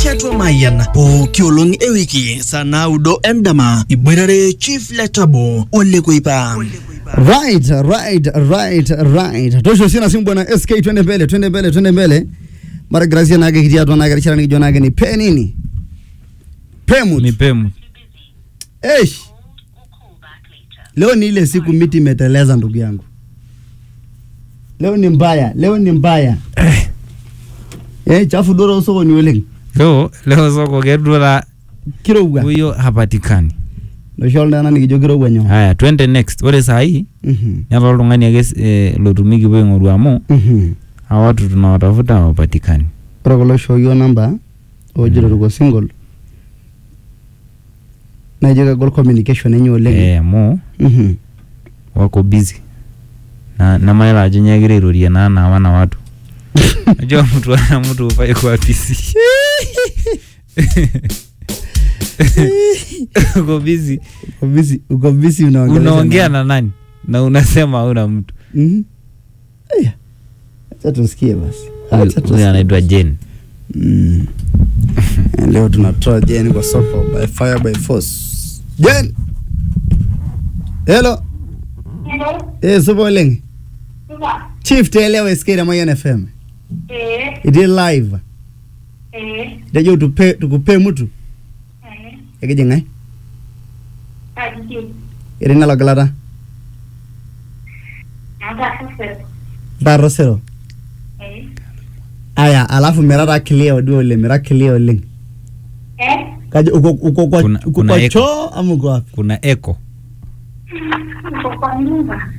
tiatua Mayian pooki olong ewiki saa naudo endama iboitare Chief Letabo Ole Koipa. Right, right, right, right. Tosho sina simu bwana SK twende mbele, twende mbele, twende mbele. Mara grazia nage kitia tu nage richara nikijua nage ni pe nini? Pemut. ni pemu Eish. Leo ni ile siku miti imeteleza ndugu yangu. Leo ni mbaya, leo ni mbaya. Eh, chafu doro soko ni oleng. leo leo soko kedura Kirowga. huyo hapatikani Nosho ndana nikijo kirowga nyo. haya twende next ore sahi Mhm. neeta oltung'ani ake eh, lotumiki puo aing'oru amu Mhm. hawa watu tunawatafuta hawapatikani Ore kulo shooyo namba ojito tuko single. Naijo kegol communication enye oleng. eh, amu Mhm. wako busy na namayiolo ajo nyegira airorie naa nawa na watu najua mtu ana mtu ufai kuwa busy uko busy Uko busy, uko busy unaongelesha unaongea nani? na nani na unasema hauna mtu Mhm. Aya. Acha tusikie basi. Acha huyu tusikie. anaitwa Jane Mm. Leo tunatoa Jen kwa soko by fire by force. Jen. Hello. Hello. Eh, supo oleng. Supa. Chief telewa SK na Mayan FM. Eh. It is live. Eh. Dejo tupe tukupe mtu. Eh. Ekije ngai? Kaji. Irina lagalata. Namba sasa. Baro sero. Eh. Aya, alafu mirata clear odi oleng, mira clear oleng. Eh. Kaje uko uko kwa Kuna- uko kuna kwa echo. choo ama uko wapi? kuna echo Uko kwa nyumba.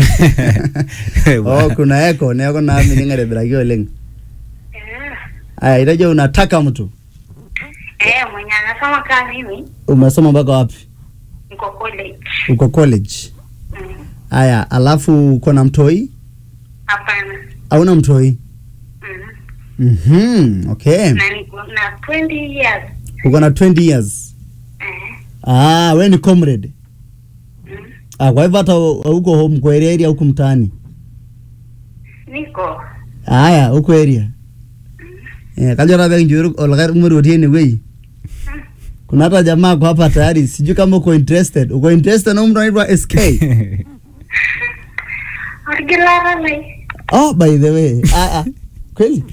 Oh, kuna echo, neeko na mimi ningarebiraki oleng. Eh. Aya, itajo unataka mtu. Eh, mwenye anasoma kama mimi Umesoma mpaka wapi? niko college. Uko college. Mm. Aya, alafu uko na mtoi? Hapana. Hauna mtoi? Mm. Mhm, okay. Na niko na 20 years. Uko na 20 years. Eh. Ah, we ni comrade. Mm. Ah, kwa hivyo hata huko home kwa area area huko mtaani. Niko. Aya, huko area. Eh, kajo rabe njuru olakar umuri otie ene wei. Kuna hata jamaa kwa hapa tayari, sijui kama uko interested. Uko interested na mtu anaitwa SK. Orgilara lai. Oh, by the way. Ah, ah. Kweli?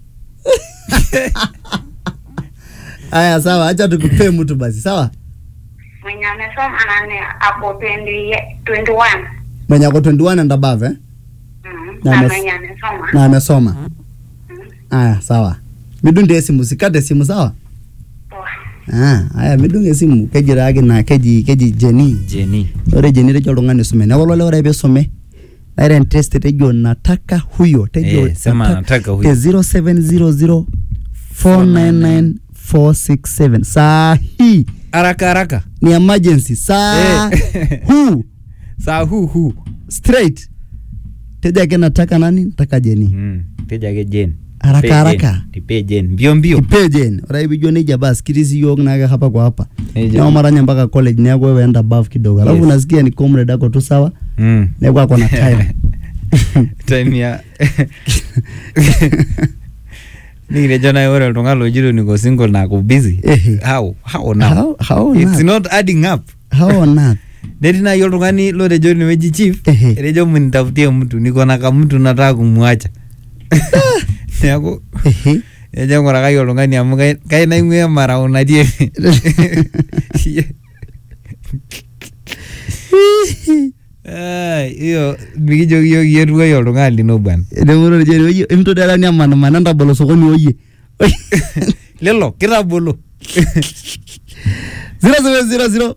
Aya, sawa, acha tukupe mtu basi, sawa? Mwenye amesoma nani hapo 20 21. Mwenye ako 21 and above, eh? Mm. Na Na ames- mwenye amesoma. Na amesoma. Mm. Aya, sawa. Midunde simu, sikate simu, sawa? Poa. Ah, aya midunge simu kejiraki na keji keji Jenny. Jeni Ore Jenny tejo oltung'ani oisume. Neeku olo ore peisume naira interested tejo nataka huyo tejo Eh, sema nataka huyo. te 0700 499 467 saa hii haraka haraka ni emergency saa Eh. huu saa huu huu straight teja ake nataka nani nataka Jenny mm. teja ake Jane Haraka, Ipe haraka. Jane. ipe Jane mbio mbio ipe Jenny ore pijo nejia basi kirisi yiok naake hapa kwa hapa Nejia. neeku maranya mpaka college neeku wewe enda above kidogo alafu Yes. nasikia ni comrade ako tu sawa mm. neeku ako na time time ya nikirejo naye ore oltung'ani lojito niko single na ako busy Ehe. how how now How- how it's not? not adding up how on earth netii naaji oltung'ani lotejo ineweji chief Ehe. etejo mnitafutie mtu niko na kamtu nataka kumwacha neeku Ehe. ejo ng'urakaki oltung'ani amu kai- kai naing'ua emarau natii ene Ai, hiyo mikijoki yiok iyie oltung'ani lino bwana Etemoro jeni oye emto dala ni amanamana ntabolo sokoni oye lelo kitabolo 0000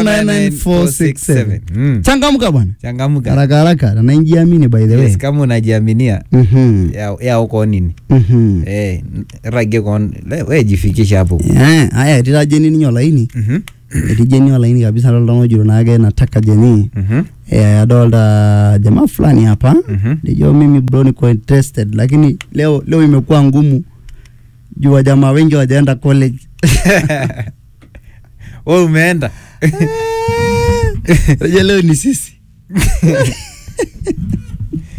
499 Mm. changamka bwana changamuka haraka haraka na nainjiamini by the way yes, kama unajiaminia Mhm. ya- yao koon nini Mhm. eh, ragie koon le- we jifikisha hapo Eh, aya etira jeni ninye olaini Mhm, etii jeni olaini kabisa adolta ojito naake nataka jeni mhm, eh, adolta jamaa fulani hapa mhm. Ndiyo mimi bro niko interested lakini leo leo imekuwa ngumu juu wa jamaa wengi wajaenda college. we umeenda Unajua leo ni sisi.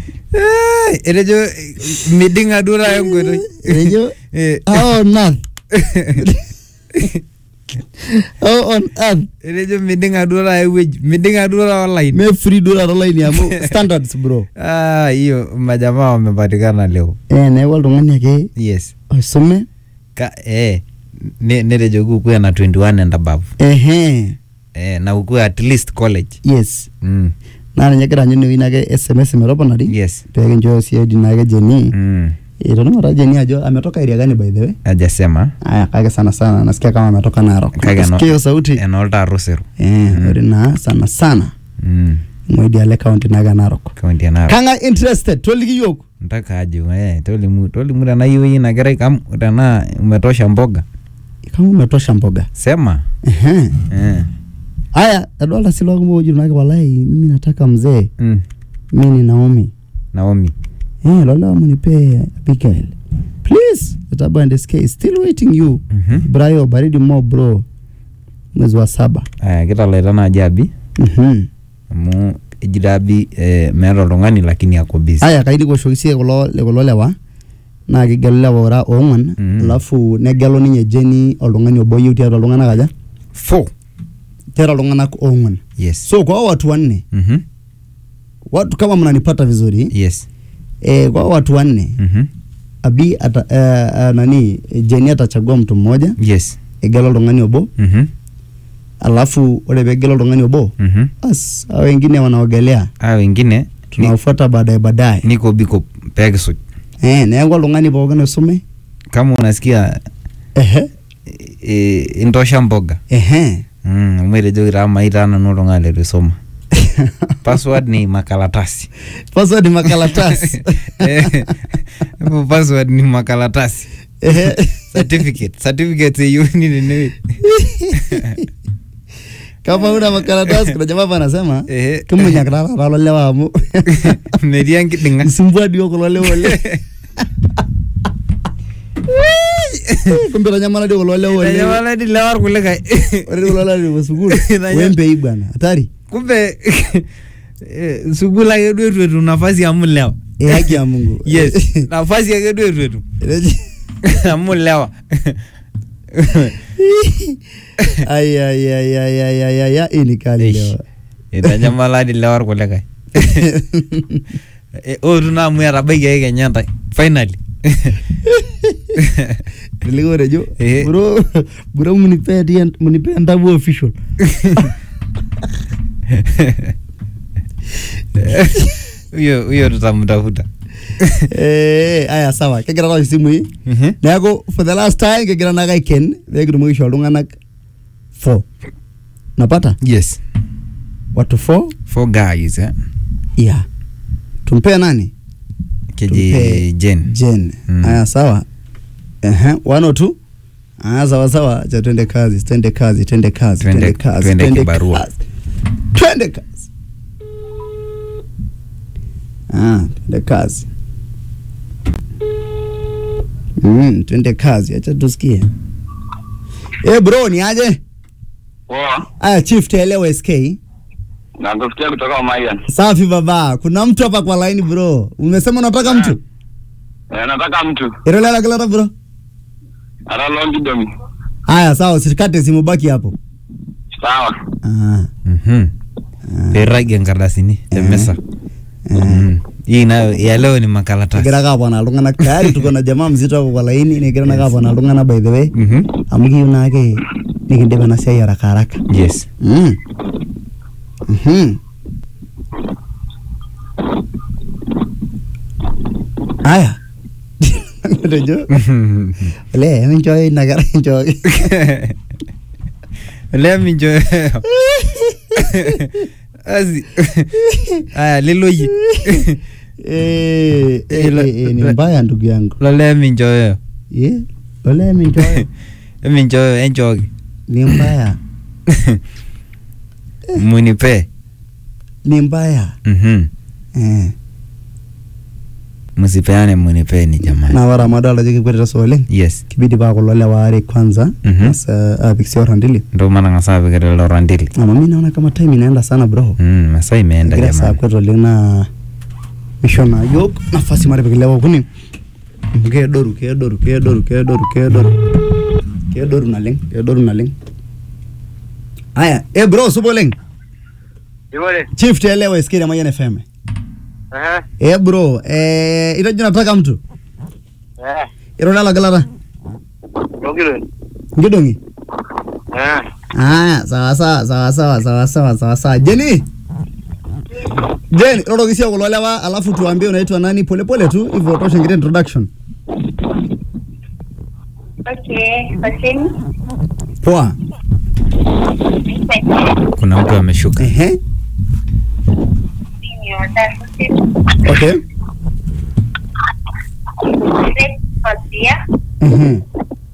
Eh, etejo eh, miding'a duo tayo enkoitoi Etejo Eh, hao nath How on earth etejo miding'a duo taa ewueji miding'a duo taa online me free duo taata olaini amu standards bro ah hiyo majamaa wamepatikana leo eh neeku oltung'ani ake yes oisume ka eh ne- netejoki ukuwe na 21 and above ehe eh, na ukuwe at least college yes mm. naa ninye egira aanyu inewueji nake sms metoponari yes peekinchooyo siadi nake jeni mm. itoning'ota jeni ajo ametoka area gani by the way ajasema aya kake sana sana nasikia kama ametoka Narok Kake eno- Nasikia hiyo sauti enoolta Rusiru eh Mm. ore naa sana sana mm. moidiale county nake Narok kaunti ya Narok kang'ae interested toliki yiok ntaka ajo eh, tolimu tolimu tenaa iyieu iyie ina kerai kam tenaa umetosha mboga kama umetosha mboga sema Ehe. eh. aya adolta si lokumok ojito nake walai mimi nataka mzee mm. mi ni Naomi Naomi eh lolewa munipe Abigail please Etabu and SK still waiting you Mhm. Brayo baridi mo bro mwezi wa saba aya kitalaita naaji abi Mhm. amu ejito abi eh, meeta oltung'ani lakini ako busy aya kaidi kiwoshoki sie kulo kulo lewa naa kigelu lewa ora oong'uan Mhm. alafu negelu ninye Jenny oltung'ani obo yieu tiatua iltung'anak aja four tiatua iltung'anak oong'uan yes so kwa hao watu wanne Mhm. watu kama mnanipata vizuri yes eh, kwa hao watu wanne Mhm. abi ata, uh, uh, nani Jenny atachagua mtu mmoja yes egelu oltung'ani obo Mhm. alafu ore peegelu oltung'ani obo Mhm. bas hao wengine wanaogelea aa wengine ni- tunawafuata baadaye baadaye niko biko peekisuj eh, neeku oltung'ani pookin oisume kama unasikia ehe e, intosha mboga ehe mm, amu etejoki taa maitaa nanu oltung'ani letu isoma password ni makalatasi password ni makalatasi Eh, hapo password ni makalatasi Ehe. certificate certificates eyieuni tenewueji kama una makaratasi kuna jamaa hapa anasema Ehe. kimunyakita taata lolewa amu metii enkiding'a isumbua dio kulo lewa oleng kumbe itanyamala dio kulo lewa oleng Itanyamala lewa irkulikae ore kulo lewa lewa sukuul Itanyam- wembei bwana hatari kumbe eh, sukuul ake duo etu etum nafasi amu lewa Eh, haki ya Mungu yes nafasi ake duo etu etum Eteji- amu lewa ai ai ai ai ai ai ai ai hii ni kali Eish. lewa itanyamala di lewa irkulikae Eh, ootu naa amu etabaikiaki kenya ntae finally Niliko rejo Eh. bro bro munipe tie- munipe ndabu official huyo huyo tutamtafuta eh aya sawa kegira tao isimui Mhm. neeku for the last time kegira nake aiken peekitumoki aisho iltung'anak four napata yes watu four four guys eh? yeah tumpee nani keji Tumpe jen jen Mm. aya sawa Ehe, one or two aya sawa sawa cha twende kazi twende kazi twende kazi Twende- twende kazi twende twende kibarua. kazi. twende kazi ah twende kazi mm, twende kazi acha tusikie eh bro ni aje Poa. aya chief tuelewe sk Nakusikia kutoka Mayan. safi baba kuna mtu hapa kwa line bro umesema unataka mtu Eh, nataka mtu. irolela kilata bro Ara longi domi. Haya, sawa, usikate simu, baki hapo. Sawa. Ah, Mhm. peirragie nkardasini Eh. temesa Mhm. hii nayo ya leo ni makalatasi kigira ake apona iltung'anak tayari tuko na jamaa mzito hapo kwa laini nigira nake apona iltung'anak by the way Mhm. amu kiyieu naake nikindip ena siai haraka haraka yes Mm. Mhm. Haya. Tejo, ole eminchooyo ina kerai inchooki. ole mincho asi aya liloyie Eh, eh, Ilo- eh, eh, ni mbaya ndugu yangu. lole minchoyo Eh, ole eminchooyo minchoyo enchooki ni mbaya. munipe Ni mbaya. Mhm. Eh. musipeane munipeni jamani Na ore amu adolta ajo kikwetita so oleng. yes Kibidi paa kulo lewa waare kwanza. Mhm. Sasa apik si orandili. ndo matang'asa apik lelo randili Ama mimi naona kama time inaenda sana bro. Mm, masaa imeenda Egira saa jamani kwet oleng naa misho naa yiok nafasi matipik ilewa okuni amu keedoru keedoru keedoru keedoru keedoru kedoru naleng kedoru naleng haya eh bro supa oleng Iwole. chief tuelewa iskiri Mayan FM Eh. eh bro eh itajo nataka mtu Eh. irolala galata Logilo. ngidongi Eh. haya sawa sawa sawa sawa sawa sawa sawa sawa jeni Jen, rorokisia kulo lewa alafu tuambie unaitwa nani polepole tu hivyo tosha ngire introduction Okay, Hossein. poa kuna mtu ameshuka ehe Senior, that's Hossein. okay Great first year. mhm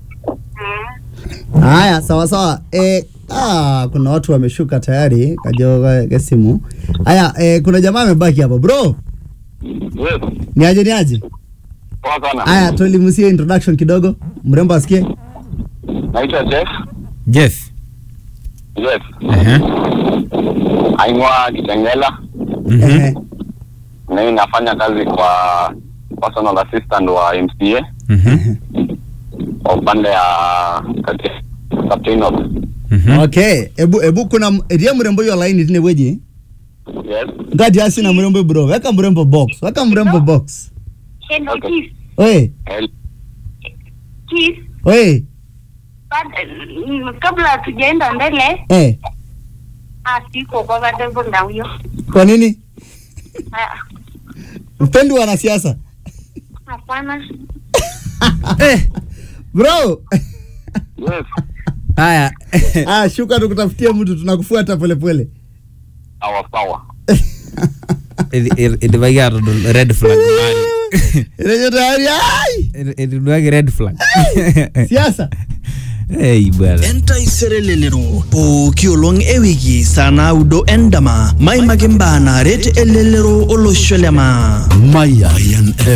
Mm. haya sawa sawa eh, ah, kuna watu wameshuka tayari kajoka ke simu haya eh, kuna jamaa amebaki hapa bro Yes. ni aje ni aje Poa sana. haya tuelimusie introduction kidogo mrembo asikie Naitwa Jeff. jeff Yes. Ehe. Aingwa Kitengela. Mhm. Ehe. Na mimi nafanya kazi kwa personal assistant wa MCA Mhm. kwa upande ya kati captain of. Mhm. okay ebu ebu kuna m- etie mrembo hiyo laini tine weji Yes. ngati asi na mrembo bro weka mrembo box weka mrembo box Hello, Okay. Kiss. oye El. Kiss. oye But, mm, kabla hatujaenda mbele eh ah, siko kwa wadevo na huyo kwa nini Ah, mpendi wanasiasa hapana eh bro Yes. haya ah shuka tukutafutie mtu tunakufuata polepole Sawa sawa. idipaki atodol red flag mali Rejo tayari ai etiduaki red flag siasa ei bwana entaisere pooki olong ewiki saa naudo endama maimaki mbaa naaret elelero olosho lema Mayan